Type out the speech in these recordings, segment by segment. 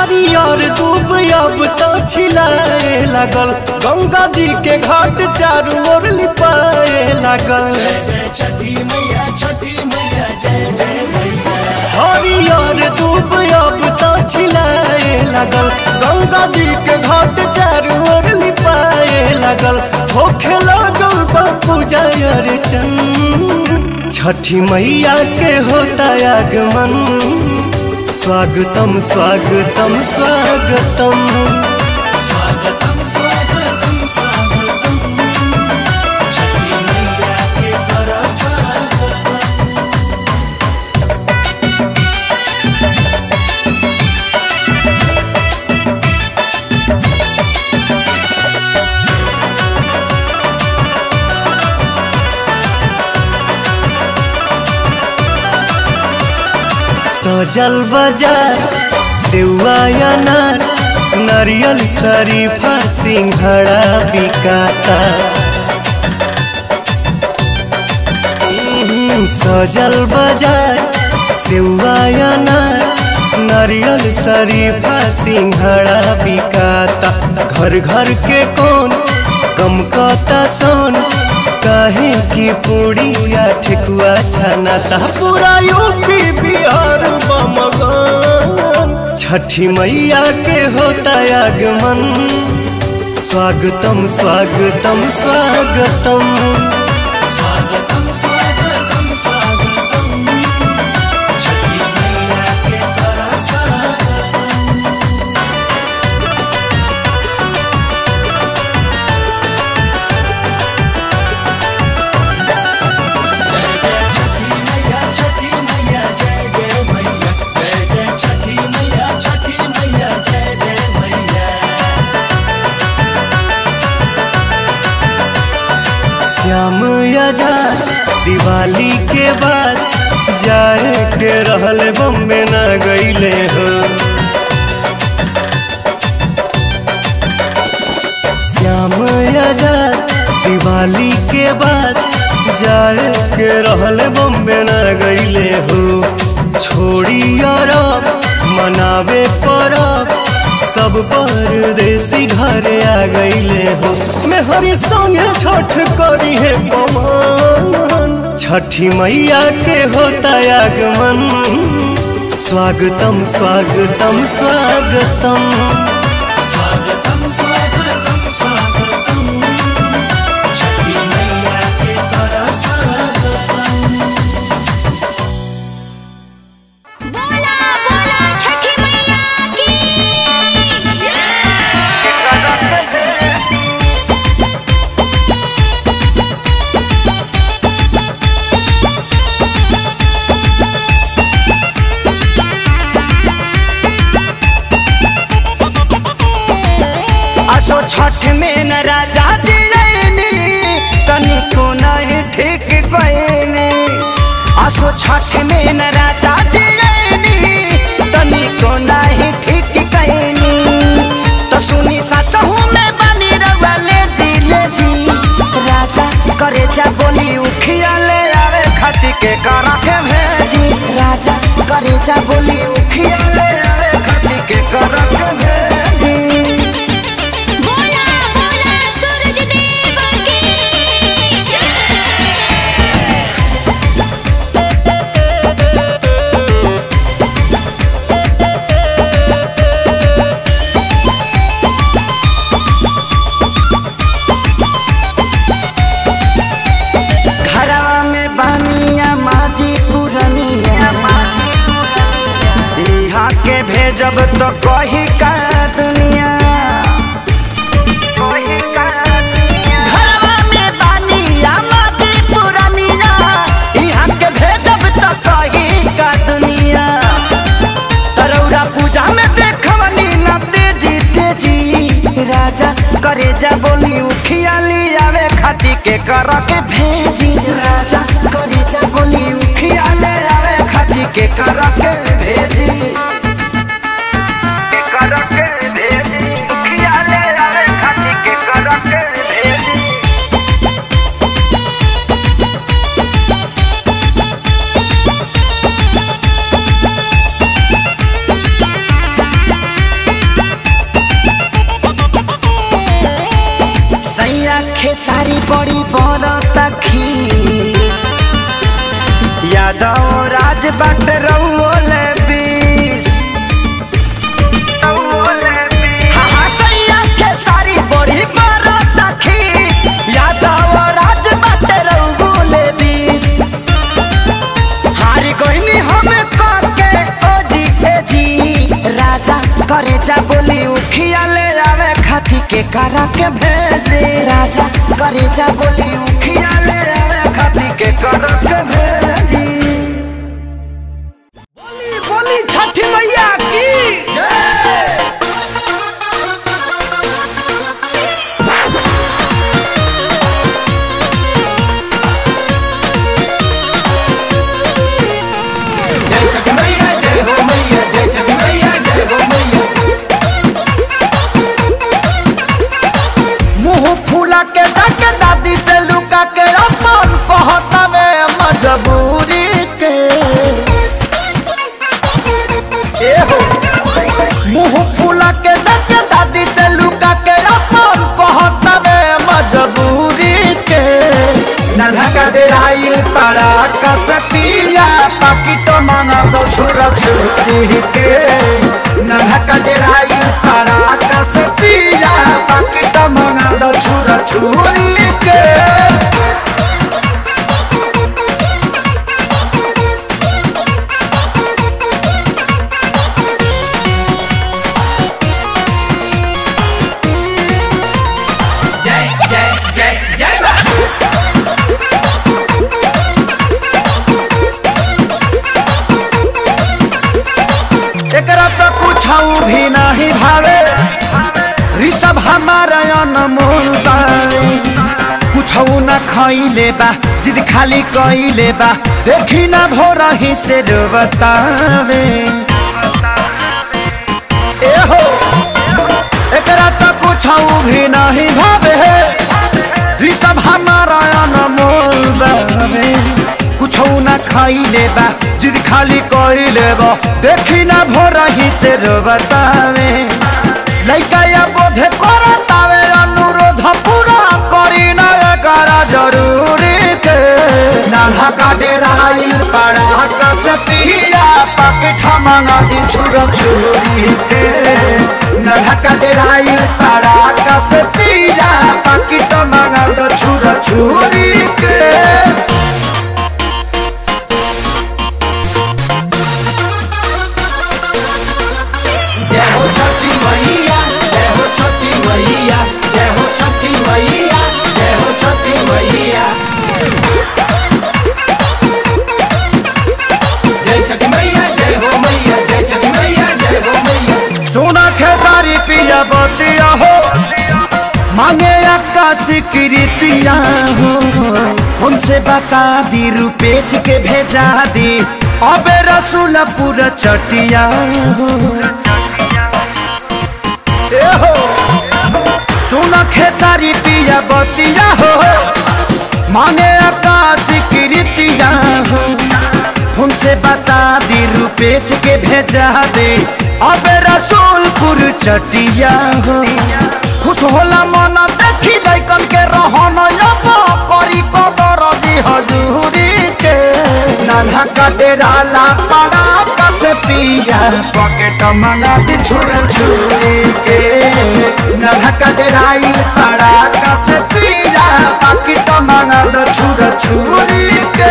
हरियर दूब अब तो छिलाए लागल गंगा जी के घाट चारू ओर लिपाए लागल हरियर दूब अब तो छिलाए लागल गंगा जी के घाट चारू ओर लिपाए लागल होखे लागल बापू जय चंद छठी मैया के होता आगमन स्वागतम स्वागतम स्वागतम स्वागतम स्वागतम स्वागतम छठी मैया के बड़ा स्वागतम सजल बाजार सेवा अनार नारियल शरीफा सिंघड़ा बिकाता हम्म, सजल बाजार सेवा अनार नारियल शरीफा सिंघड़ा बिकाता घर घर के कौन कम कता सोन काहे की पूड़िया ठेकुआ छनाता पूरा यूपी बिहार बमगन छठी मैया के होता आगमन स्वागतम स्वागतम स्वागतम स्वागतम स्वागतम स्वागतम छठी मैया के बड़ा स्वागतम श्याम आजाद दिवाली के बाद जाए के रहल बम्बे न गईले हो श्याम आजाद दिवाली के बाद जाए के रहल बम्बे न गईले हो छोड़ी अरब मनावे परब सब परदेसी घरे आ गईले हो मेहरी संगे छठ करी है पवन छठी मैया के होता आगमन स्वागतम स्वागतम स्वागतम स्वागतम स्वागतम स्वागतम छठी मैया के बड़ा स्वागतम बोला बोला छठी मैया की असो छठ में न राजा जियनी तनिको नहीं ठीक गईनी असो छठ में न राजा जियनी तनिको नहीं ठीक गईनी तो सुनी सचहू में बनी रवले जी ले जी राजा करे जा बोली उखिया ले आवे खती के करा के भेजी राजा करे जा बोली उखिया ले आवे खती के करा के भेजी बोला बोला सूरज देव की घरवा में बानिया माजी पुरनिया यहाँ के भेजब तो कही का दुनिया घरवा में बानिया माजी पुरनिया यहाँ के भेजब तो कही का दुनिया तरौरा पूजा में देखवनी ना तेजी तेजी राजा करे जा बोली उखिया आवे खाती के कर के भेजी राजा करे जा बोली उखिया ले आवे खाती के कर के भेजी के कर के भेजी उखिया ले आवे खाती के कर के भेजी यादव राज बाट रउले बीस हाँ, हाँ, सैया के सारी बड़ी मारत खीस यादव राज बाट रउले बीस हारी कोइनी हमें काके ओजी एजी राजा करे जा बोली उखिया ले आवे खाती के करा के भेजे राजा करे जा बोली उखिया ले आवे खाती के करा के भेजी बोली बोली छठी मैया की जय मुंह फूला के डक दादी से लुका के अपन कहता में मजबूरी के ए हो मुंह फूला के डक दादी से लुका के अपन कहता में मजबूरी के नन्हा का डेराई पारा का सपिया पाकिटो मांगा दो छोरा छोरी के नन्हा का डेराई पारा का सपिया पाकिटो मांगा दो छोरा छोरी के एकरा तो कुछ भी नहीं भावे ऋषभ हमारा अनमोल बारे कुछ न खैले बा जिद खाली कैले बा देखी ना भोरा ही से बतावे ए हो एकरा तो कुछ भी नहीं भावे ऋषभ हमारा अनमोल बारे कुछ न खैले बा जिद खाली कैले बा देखी ना भोरा ही से बतावे लइका या बोधे करतावे अनुरोध पूरा करी ना करा जरूरी के नाला का डेराई पड़ा का से पिया पकेट मंगा दी छुरा छुरी के नाला का डेराई पड़ा का से पिया पकेट मंगा दो छुरा छुरी के जय हो छठी मैया जय हो छठी मैया जय हो छठी मैया जय हो छठी मैया जय छठी मैया जय हो मैया जय छठी मैया जय हो मैया सोना खेसारी पिया बतिया हो मांगे आकाश कृतिया हो हमसे बता दी रुपेश के भेजा दी अबे रसूलपुर चटिया हो ए हो सोना खेसारी पिया बतिया हो मांगे आकाश कृतिया हो तुमसे बता दी रुपेश के भेजा दे अब रसूलपुर चटिया हो खुश होला मन देखी लैकन के रहन अब करी कबर दी हजूरी के नाला का डेरा ला पड़ा कस पिया पॉकेट मंगा दी छुर छुरी के नाला का डेराई पड़ा कस पिया पॉकेट मंगा दो छुर छुरी के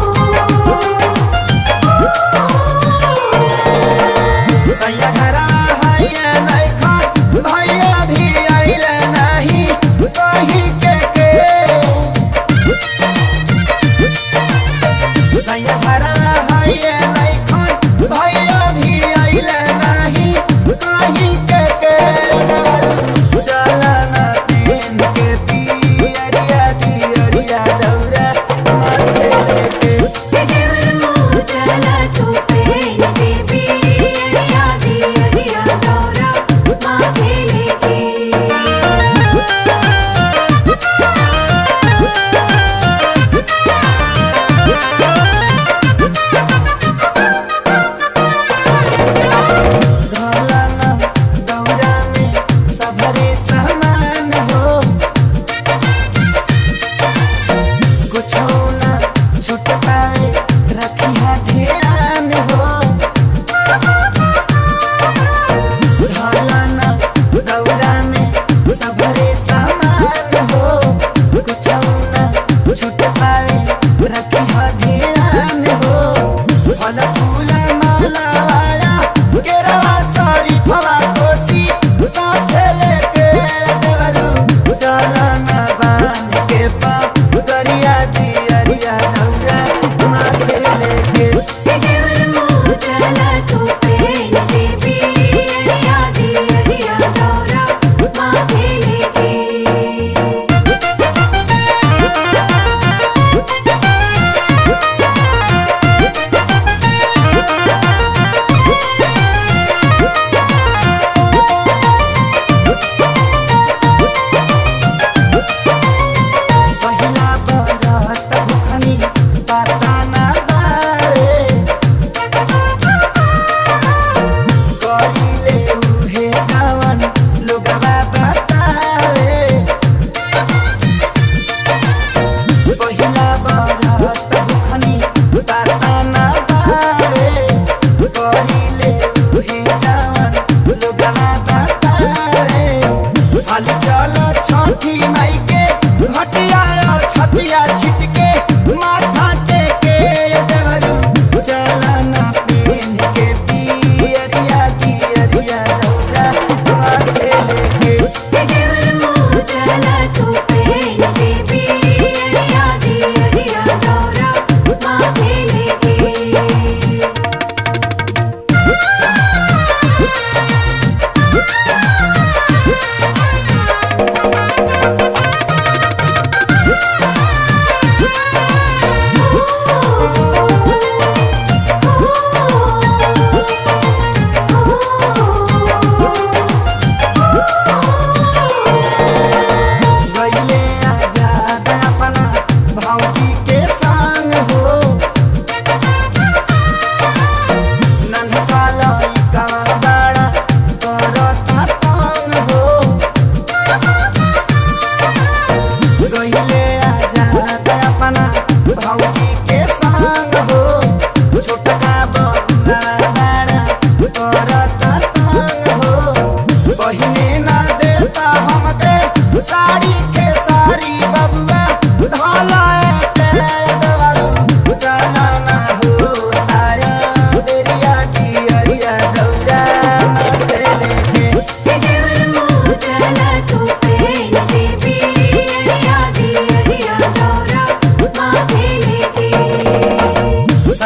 सैया घरा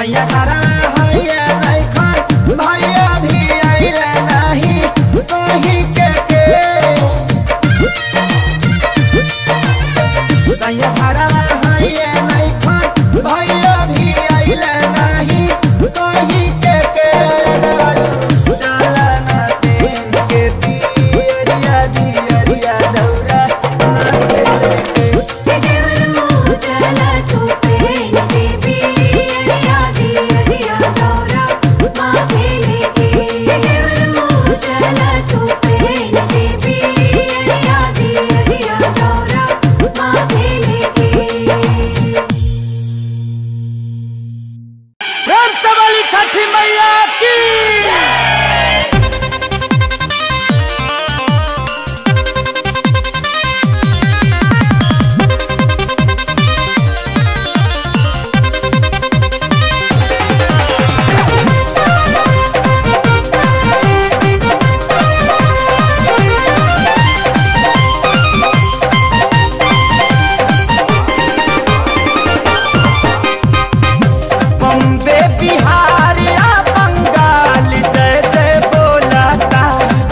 सैया घरा हैया नहीं खन भैया भी आइला नहीं कहीं के के सैया घरा हैया नहीं खन भैया भी आइला नहीं कहीं के के चला ना तेन के पियरिया दियरिया दौरा माथे लेके चला तू पेन देवी अरिया दी अरिया गौरा माथे लेके चला तू पेन देवी अरिया दी अरिया गौरा माथे लेके प्रेम से वाली छठी मैया की बम्बे बिहार या बंगाल जय जय बोलाता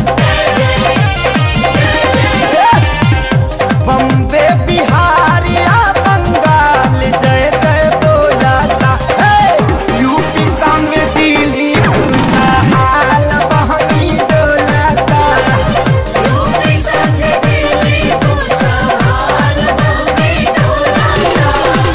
बम्बे बिहार या बंगाल जय जय बोलाता हे यूपी संग दिल्ली खुशहाल बहनी डोलाता यूपी संग दिल्ली खुशहाल बहनी डोलाता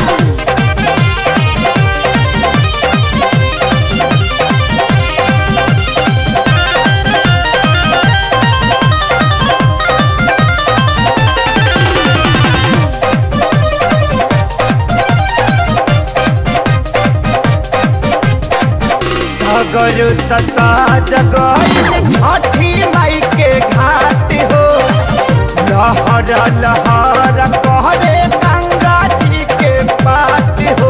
सागर दशा जगह छठी माई के घाट हो लहर लहर कहरे गंगा जी के पाट हो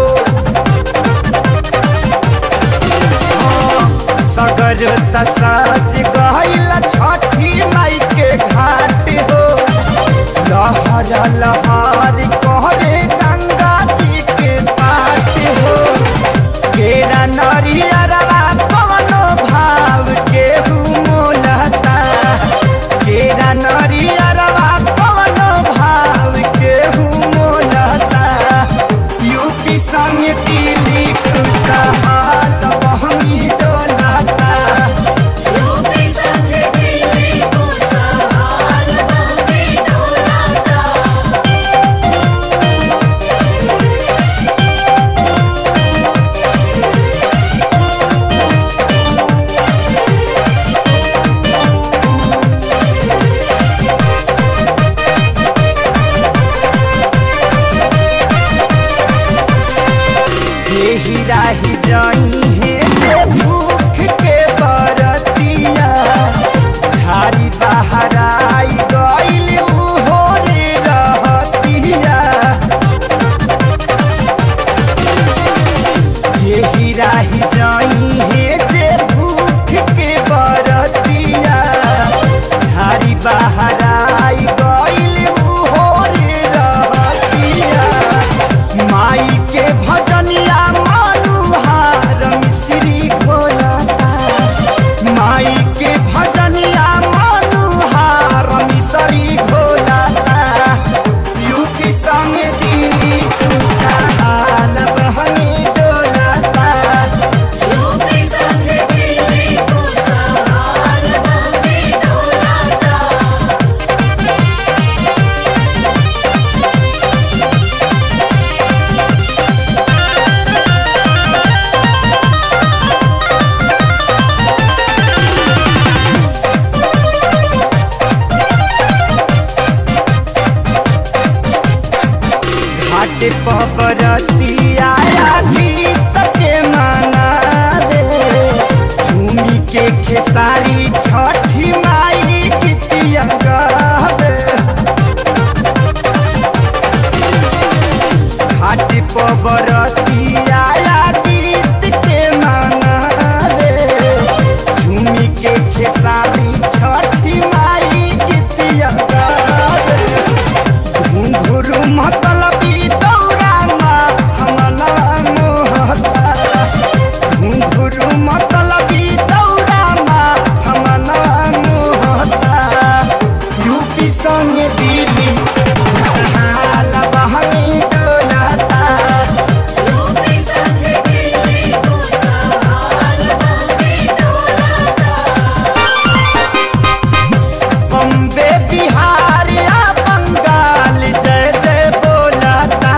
हाँ, सागर दशा जगह छठी माई के घाट हो लहर लहर कहरे गंगा जी के पाट हो केरा नरियरवा कवनो भाव केहू मोलता केरा नरियरवा कवनो भाव केहू मोलता यूपी संग दिल्ली खुशहाल बहनी डोलता यूपी संग दिल्ली खुशहाल बहनी डोलता जे ही राही जाई है जे भूख के बरतिया झाड़ी बाहर आई गइल उहो रे रहतिया जे ही राही जाई है जे भूख के बरतिया झाड़ी बाहर आई गइल उहो रे रहतिया माई के भजनिया मनुहार मिश्री घोलता माई के भजनिया मनुहार मिश्री घोलता यूपी संग दिल्ली खुशहाल बहनी डोलता यूपी संग दिल्ली खुशहाल बहनी डोलता घाट पबरतिया गीत के माना रे झूमी के खेसारी छठी माई गीतिया गावे घाट पबरतिया गीत के माना रे झूमी के खेसारी छठी माई गीतिया गावे घुंघरू मतलबी दौरा मा हमला मोहता संग दिली खुशहाल बहनी डोलाता यूपी संग दिल्ली खुशहाल बहनी डोलाता बम्बे बिहार या बंगाल जय जय बोलाता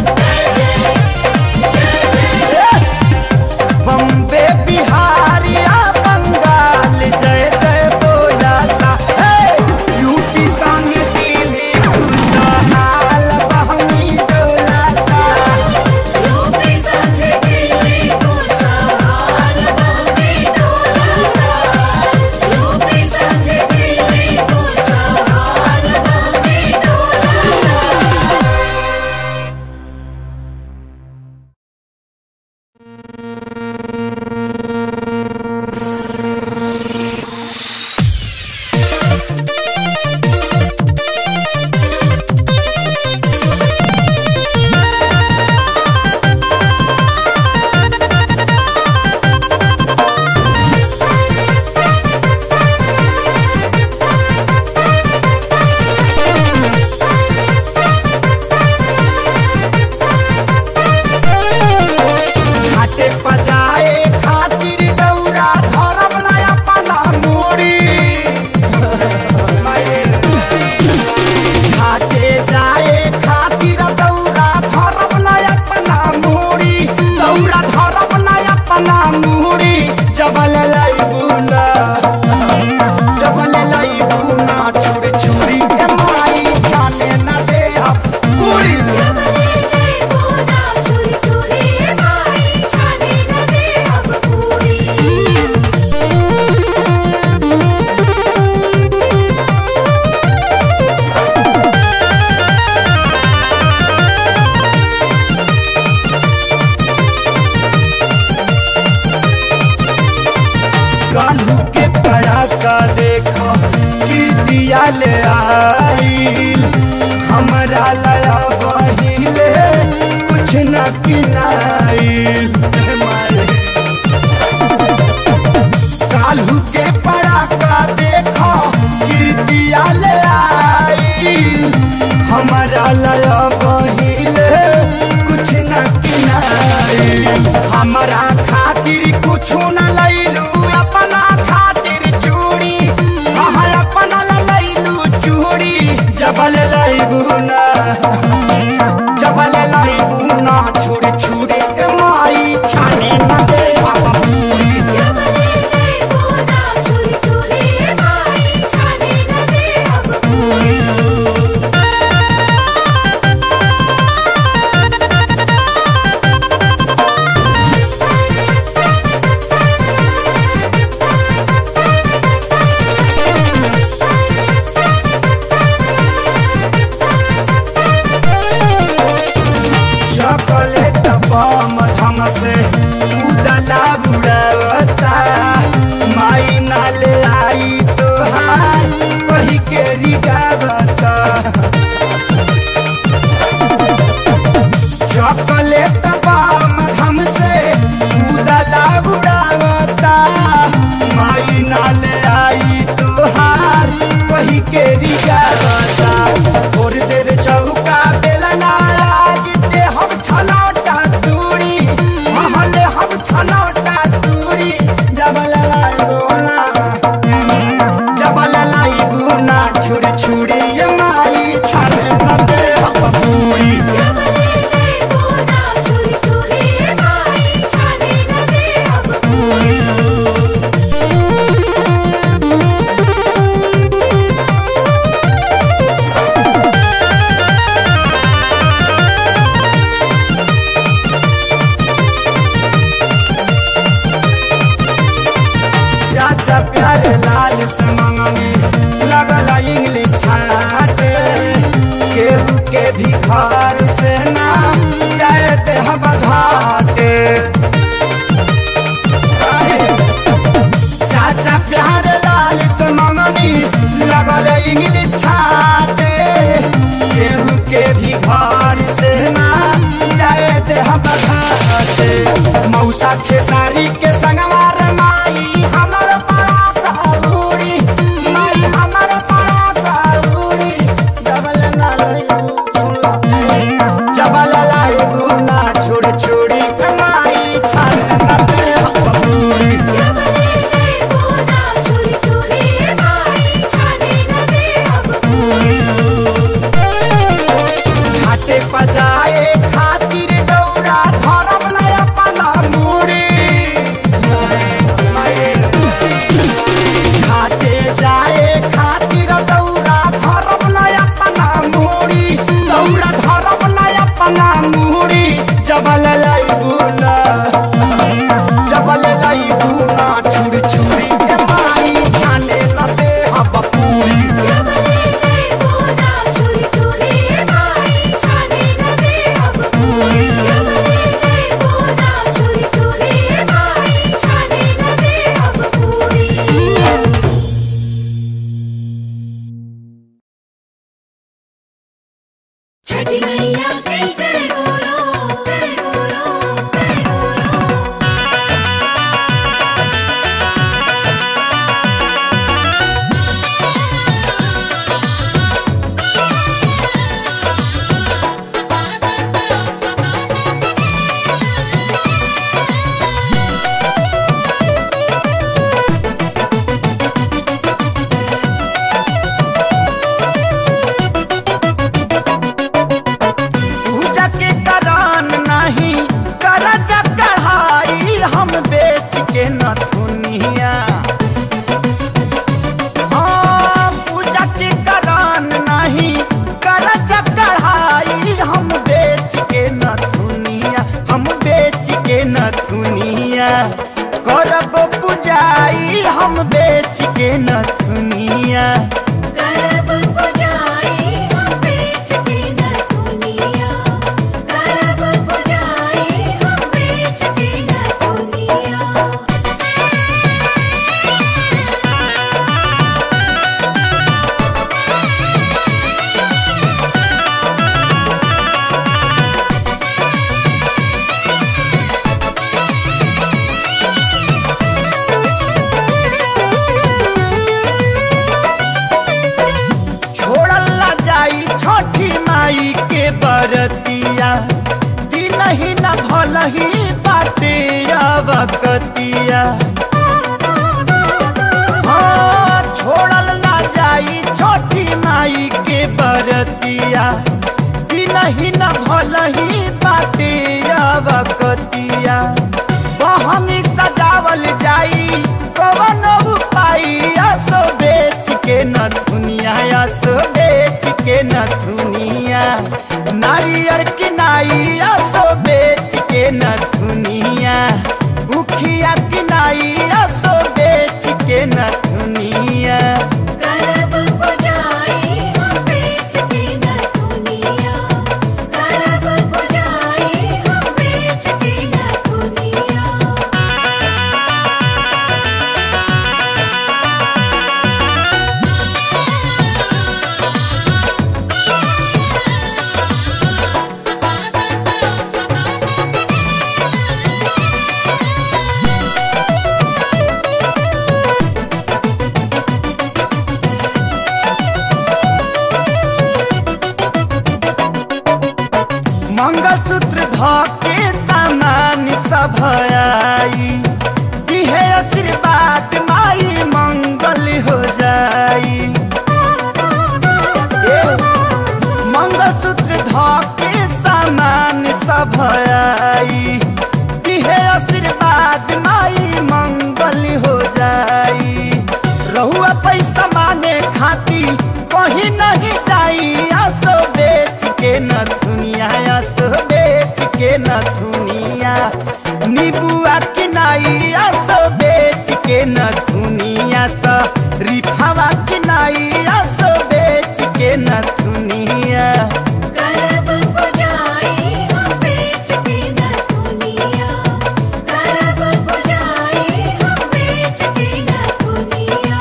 बम्बे बिहार या बंगाल जय जय बोलाता हे! यूपी संग दिल्ली खुशहाल बहनी डोलाता यूपी संग दिल्ली खुशहाल बहनी डोलाता यूपी संग दिल्ली खुशहाल बहनी डोलाता घाटे पजाए खातिर दौरा धरब नया पला मोड़ी घाटे जाए खातिर दौरा धरब नया पला मोड़ी दौरा धरब नया पला मोड़ी जबल लैबुना जबल लैबुना छुरी छुरी ए माई जाने न दे अब पूरी बोना चोरी चोरी माई छाने न दे अब पूरी कालू के पड़ाका देखो कि दिया ले आईल हमरा लया बहिले कुछ न किनाईल कालू के पड़ाका देखो कि दिया ले आईल हमरा लया बहिले कुछ न किनाईल हमरा खातिर कुछ न लैलू अपना खातिर चूड़ी हाँ अपना ला लैलू चूड़ी जबल लैबू ना जबल लैबू ना छुरी छुरी ए माई छाने न दे अब पूरी बोना चोरी चोरी माई छाने न दे अब पूरी चॉकलेट बम धम से उदला बुड़ावता माई नाले आई तोहार कही के रिगावता चॉकलेट बम धम से उदला बुड़ावता माई नाले आई तोहार कही के रिगावता और देर चौका बेलना आज दे हम छनौटा दूरी महले हम छनौटा दूरी जबल लाई बोला जबल लाई बुना छुरी छुरी ये माई छाने न दे हम पूरी बोना चोरी चोरी माई छाने न दे अब पूरी चाचा प्यारे लाल से मंगनी लगल इंग्लिश छाटे छठी मैया की जय बोलो जय बोलो जय बोलो पूजा के करान नहीं करज कढ़ाई हम बेच के नथुनिया हाँ, पूजा के करान नहीं करज कढ़ाई हम बेच के नथुनिया हम बेच के नथुनिया करब पूजाई हम बेच के नथुनिया करब पुजाई हम बेच के न दुनिया करब पुजाई हम बेच के न दुनिया छोड़ल ना जाई छोटी माई के बरतिया दिन ही न भल ही बाटे अवकतिया हाँ, छोड़ल ना जाई छोटी माई के बरतिया दिन ही न भल ही बाटे अवकतिया बहनी सजावल जाई कवन उपाय असो बेच के न दुनिया असो बेच के न दुनिया नारियर किनाई असो बेच के न दुनिया उखिया किनाई असो बेच के न दुनिया करब पुजाई हम बेच के न दुनिया करब पुजाई हम बेच के न दुनिया मंगलसूत्र धके सामान सब आई इहे आशीर्वाद माई मंगल हो जाई ए, मंगलसूत्र धके सामान सब आई इहे आशीर्वाद माई मंगल हो जाई रहुआ पैसा मांगे खाती कहीं नहीं जाई आसो बेच के न दुनिया आसो बेच के न दुनिया नीबुआ किनाई आसो बेच के न दुनिया स रिफावा किनाई आसो बेच के न दुनिया करब पुजाई हम बेच के न दुनिया करब पुजाई हम बेच के न दुनिया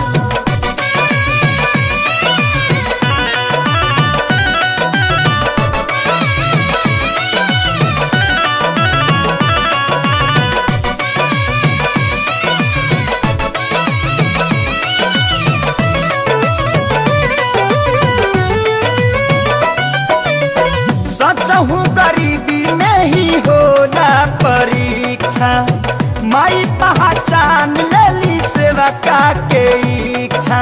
सचहु गरीबी में ही होला परीक्षा माई पहचान लेली सेवा का के इच्छा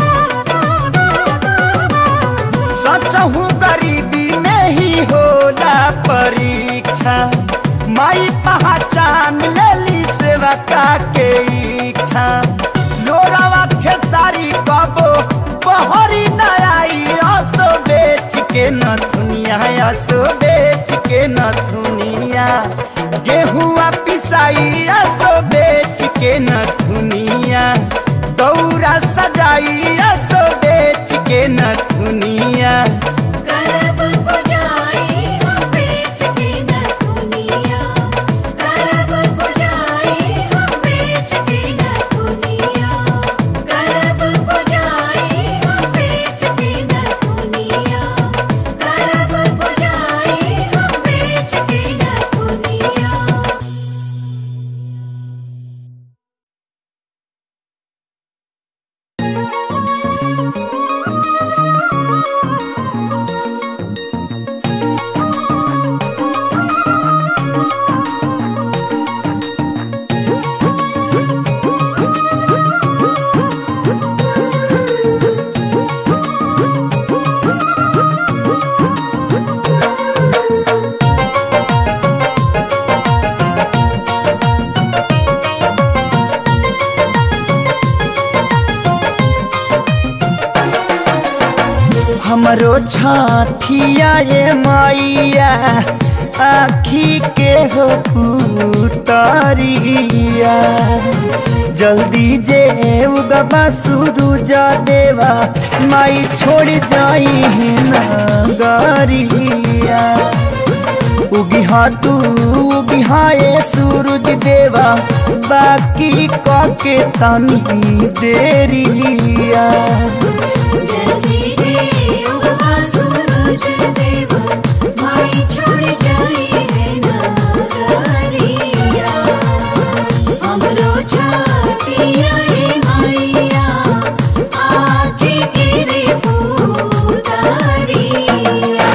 सचहु गरीबी में ही होला परीक्षा माई पहचान लेली सेवा का के इच्छा लोरावा खेसारी कबो बहरी न आई असो बेच के न दुनिया असो बेच के न दुनिया गेहुआ पिसाई असो बेच के न दुनिया दौरा सजाई असो बेच के न दुनिया करब पुजाई हम बेच के न दुनिया करब पुजाई हम बेच के न दुनिया करब पुजाई हम बेच के न दुनिया करब पुजाई अखिया ये मैया आखी के हो पुतरिया जल्दी जे उगबा सूरज देवा माई छोड़ जाई है नगरिया उगिहा तू उगिहा ये सूरज देवा बाकी कके तनी देरिया जल्दी रे उगवा सूरज देव माई छोड़ जाई है नगरिया हमरो छाटिया ए मैया आके गिरे पुतारिया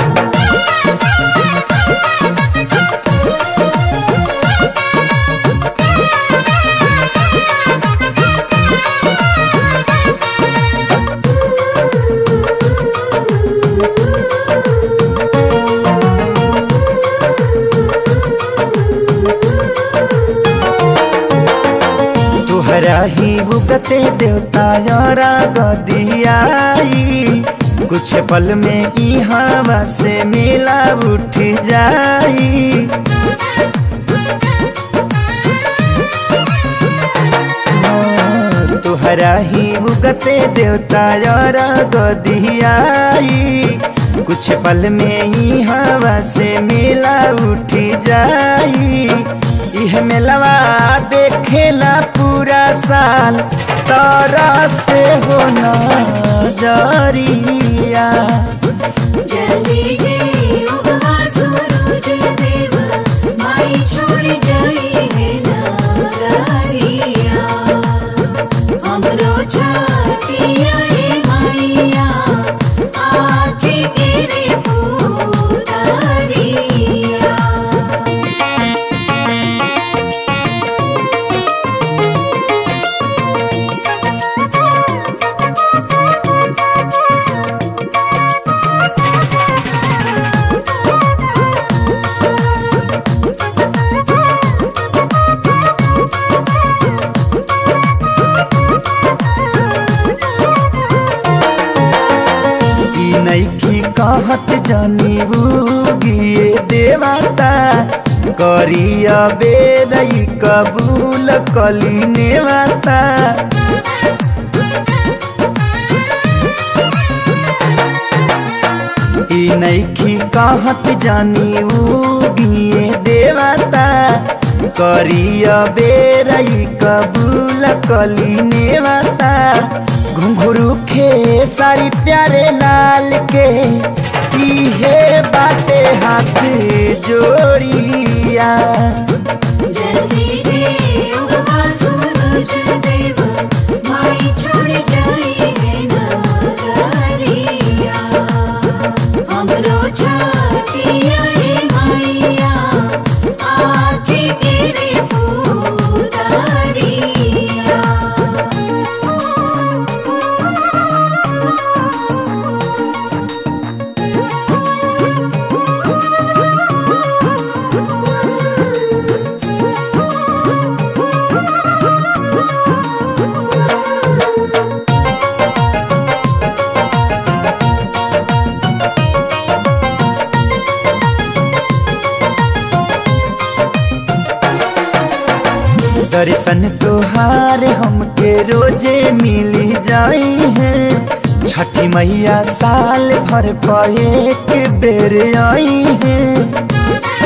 तुहरा ही उगते देवता यारा गदियाई कुछ पल में ई हवा से मेला उठ जाई तुहरा ही उगते देवता यारा गदियाई कुछ पल में ही हवा से मेला उठ जाई इह मेलवा देखेला पूरा साल तारा से हो जरिया जल्दी रे उगवा सूरज देव माई छोड़ जाई है नगरिया हमरो छाटिया ए मैया आके गिरे पुतारिया ई नैखी कहत जानी गिए देवता करिया बेदई कबूल कली नेवता ई नैखी कहत जानी गिए देवता करिया बेरई कबूल कली नेवता घुंघरू खे सारी प्यारे लाल के इहे बाटे हाथ जोड़िया जल्दी रे उगवा सूरज देव माई छोड़ जाई है नगरिया हमरो छाटिया ए मैया आके गिरे पुतारिया दर्शन तोहार हमके रोजे मिली जाई है छठी मैया साल भर पर एक बेर आई है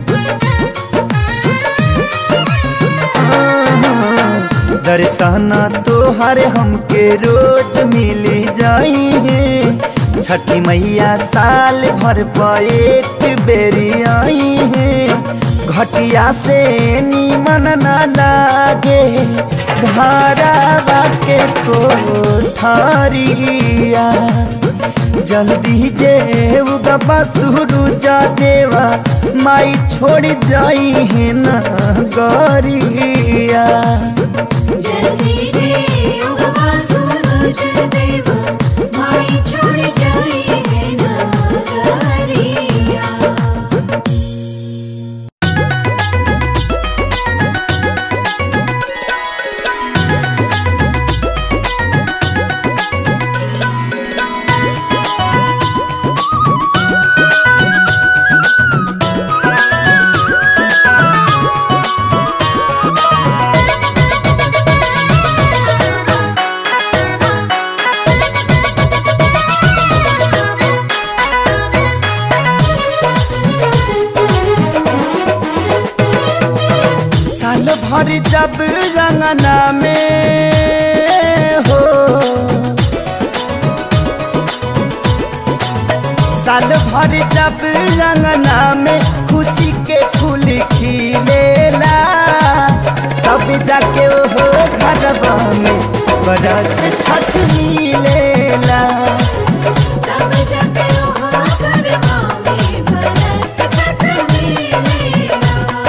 दर्शन तोहर हमके रोज मिली जाई है छठी मैया साल भर पर एक बेरी आई है घटिया से नीमन न लागे धारा के कोठारिया जल्दी जे उगबा सूरजा देवा माई छोड़ जाई है न गरिया जल्दी रे उगवा सूरज देव माई छोड़ जाई है नगरिया हाँ जब रंगना में हो साल भर जब रंगना में खुशी के फूल खिलेला तब जाके हो घरवा में बरत छठ मिलेला तब जाके ओहा गरबा में भरत छठ मिलेला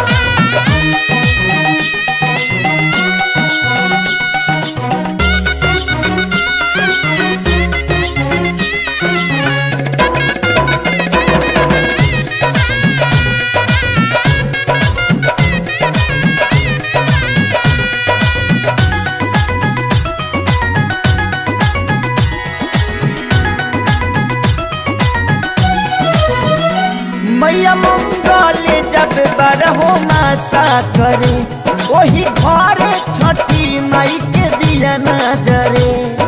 मैया मंगल जब बारहो मासा करे वही घरे छठी माई के दिया नजरे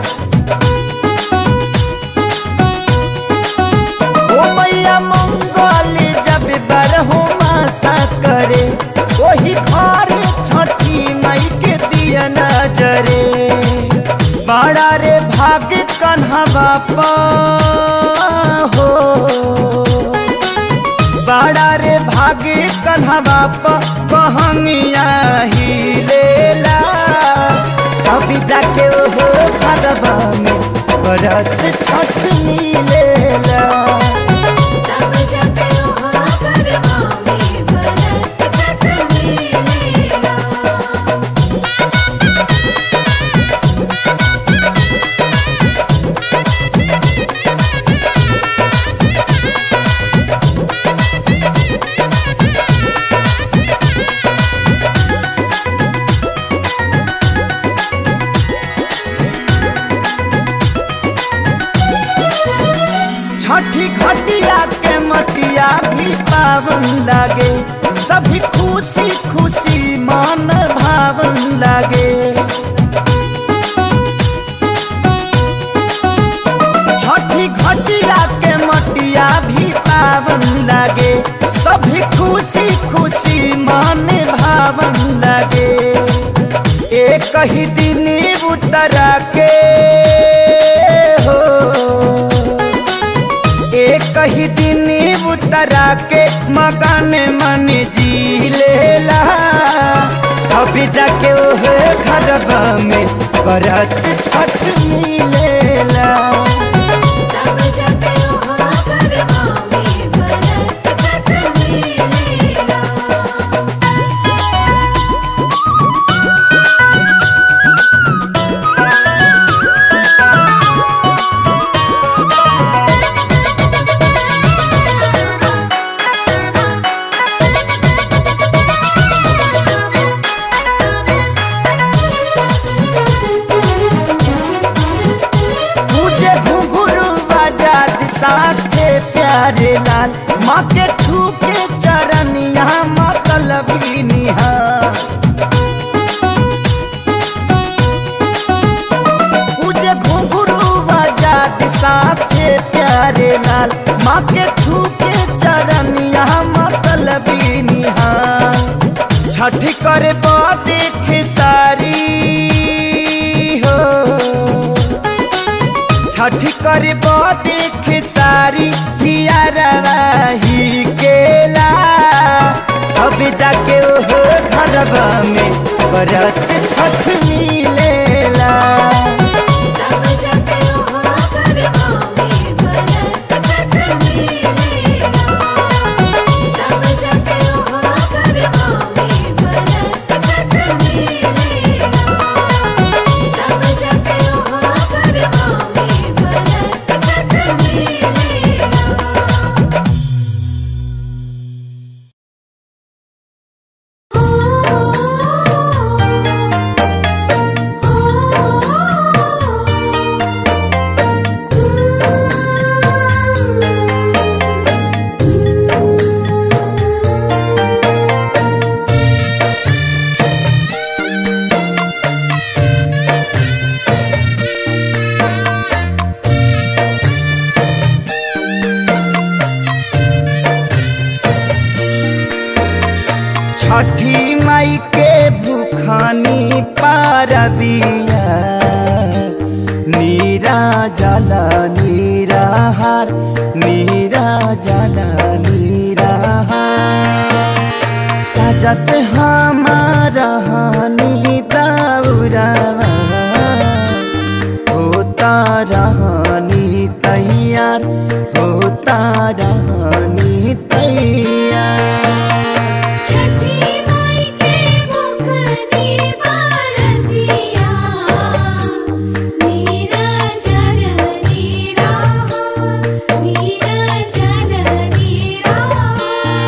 ओ मैया मंगल जब बारहो मासा करे वही घरे छठी माई के दिया नजरे बड़ा रे भाग्य कन्हा बापा हो बड़ा रे भागे कन्हवा पहनिया ही लेला अभी जाके ओहो घरवा में बरत छठ मिलेला तब जाके ओहा गरबा में भरत छठ मिलेला छठी घटिया के मटिया भी पावन लागे सभी खुशी खुशी मन भावन लागे छठी घटिया के मटिया भी पावन लागे सभी खुशी खुशी मन भावन लागे एक ही दिन उतरा के हो एक ही दिन उतरा के मकान मन जी लेला अभी जाके ओह घरवा में बरत छठ मिलेला तब जाके ओहा गरबा में भरत छठ मिलेला मुझे घुंघरू आजाद साथे प्यारे लाल माँ के छू के चरण यहाँ मतलब निहार मुझे घुंघरू आजाद साथे प्यारे लाल माँ के छू के चरण यहाँ मतलब निहार छठ करे देख सारी हो छठी करे देख सारी हियारवाही केला अब जाके ओहो घरवा में बरत छठ मिलेला तब जाके ओहा गरबा में भरत छठ मिलेला तब जाके ओहा गरबा में भरत छठ मिलेला तब जाके ओहा गरबा में भरत छठ मिलेला छठी माई के भूखानी बिया नीरा जल नीराहार नीरा जल नीराहार सजत हमारा नी दौरावा होता रहनी तैयार होता रहनी तैयार छठी माई के मुखनी बरतिया मेरा जननी राह मेरा जननी राह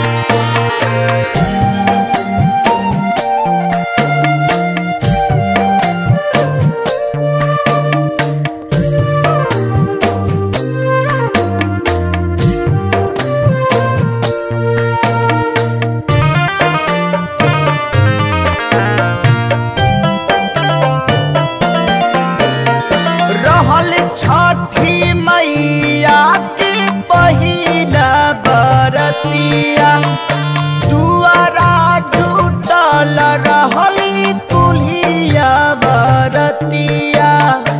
रहल छठी मैया की पहिला बरतिया दुआरा जुटल रहली कुलिया बरतिया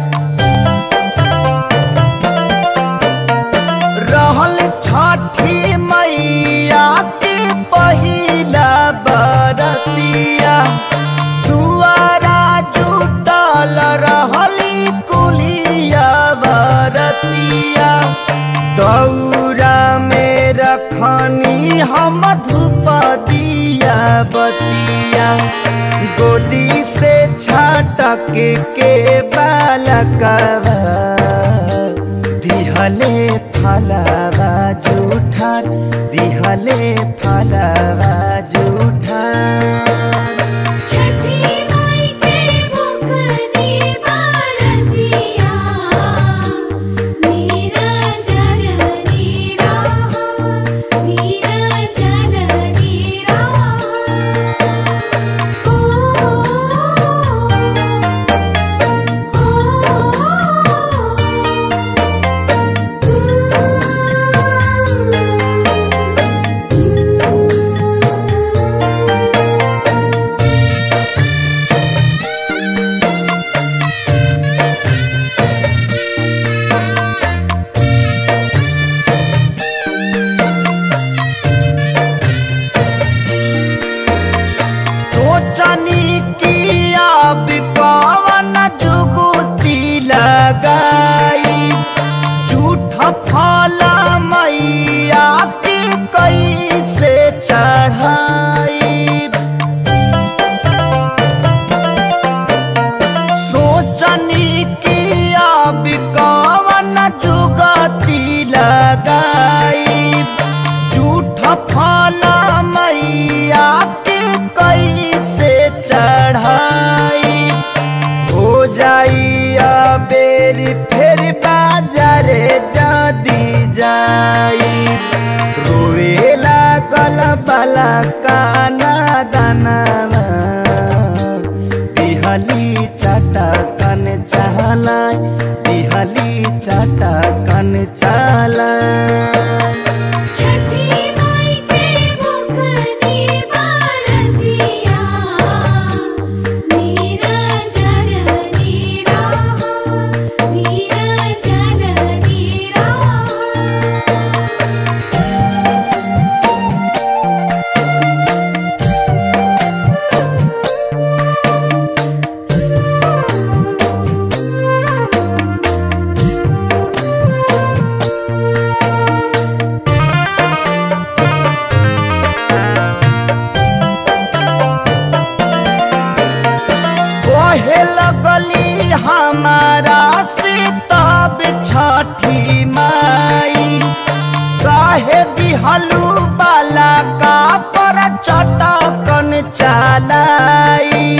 रहल छठी मैया की पहिला बरतिया दुआरा जुटल रहली कुलिया बरतिया दौरा में रखनी हम धूप दिया बतिया गोदी से छटक के बालकवा दिहले फलवा जूठार दिहले फलवा जूठार छठी माई के मुखनी बरतिया मेरा जननी राह मेरा जननी राह ओ सोचनी की अब पवन जुगुती लगाई झूठ फल मैया की कैसे चढ़ाई सोचनी की अब कवन जुगती लगाई झूठ फल मैया के कैसे चढ़ाई हो जाई बेर फिर बाजारे जदी जाई रोए लागल बला काना दानवा बिहली चटकन चलाय बिहली चटकन चलाय छठी माई के मुखनी बरतिया मेरा जननी राह मेरा जननी राह कहे लगली हमारा से तब छठी माई काहे दिहलू बाला का पर चटकन चलाई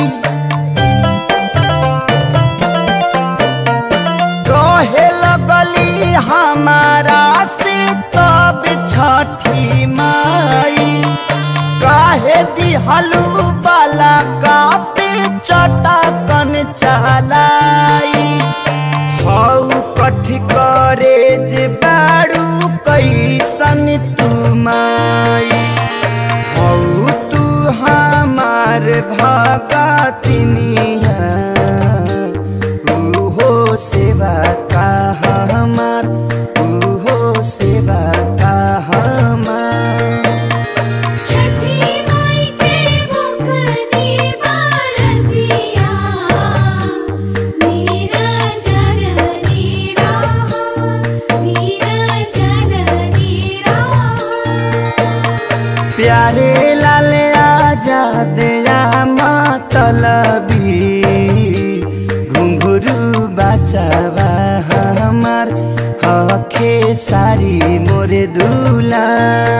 कहे लगली हमारा से तब छठी माई काहे दिहलू बाला का पे चटकन चलाई हौ कठी करे जे बाड़ू कैसन तू माई हौ तू हमार भगतिनिया प्यारे लाले आजा दया मतलबी घुंघरू बचावा हमार हखे सारी मोरे दूला